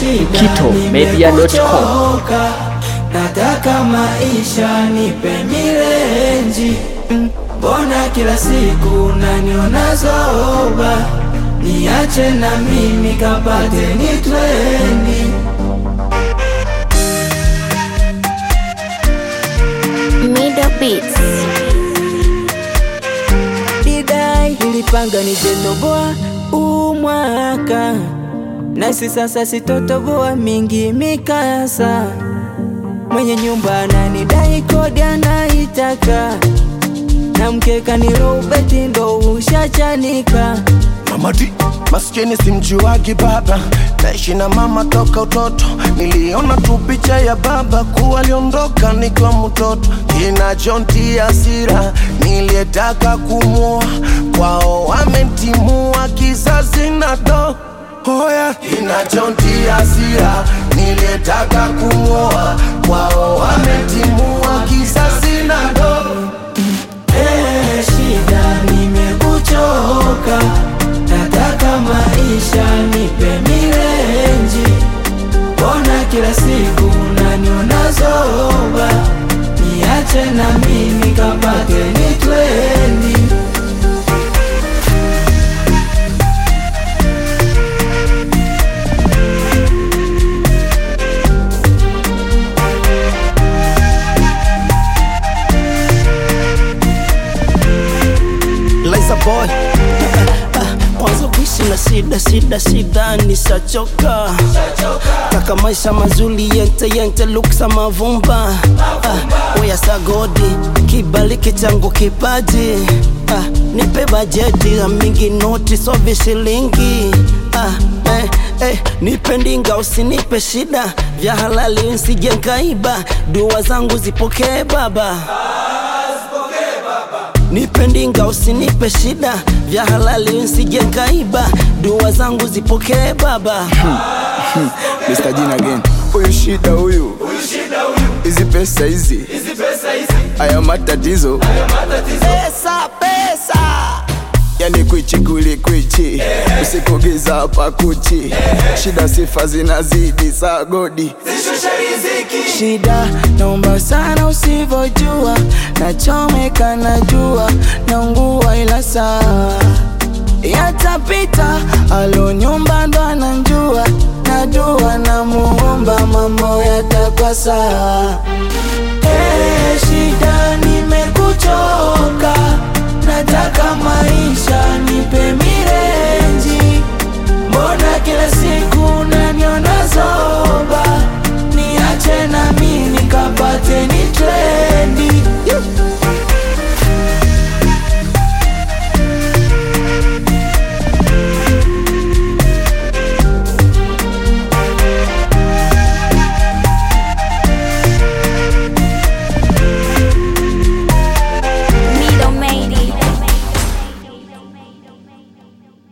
ukitomedia.com. nimekuchoka, nataka maisha nipe milenji Mm, mbona kila siku naniona zoba niache na mimi kapate ni twendi Middle Beats. didai ilipanga nijenoboa umwaka nasi sasa sitotoboa mingi mikasa mwenye nyumba ananidai kodi anaitaka na mkeka ni robeti ndo ushachanika Mamadi maskini simjuagi baba, naishi na mama toka utoto. Niliona tu picha ya baba kuwa aliondoka nikiwa mtoto, inajontia hasira. Niliyetaka kumua kwao wamentimua, kizazi na do Hoya inajontia hasira, niliyetaka kumwoa kwao wamentimua, kizazi na do Eh, shida nimekuchoka, nataka maisha nipe milenji. Mbona kila siku naniona zoba, niache na mimi kapate ni twendi. Liza boy mwanzo kuishi na shida shida shida nishachoka taka maisha mazuri yente yente luksa mavumba ah, oya sagodi kibaliki changu kipaji ah, nipe bajeti ya mingi noti so vishilingi ah, eh, eh, nipe ndinga usinipe shida vya halali nsije nkaiba dua zangu zipokee baba Nipe ndinga usinipe shida vya halali nsije nkaiba dua zangu zipokee baba Mr. Jin again. Huyu shida huyu, hizi pesa hizi, haya matatizo, pesa pesa yani kwichi kuli kwichi, usikugiza hapa kuchi, shida sifa zinazidi saa godi Shida naomba sana usivyojua, nachomeka najua, naungua ila sawa yatapita. Alo nyumba ndo ananjua, najua na muomba mambo yatakuwa sawa. Eh, shida nimekuchoka, nataka maisha nipe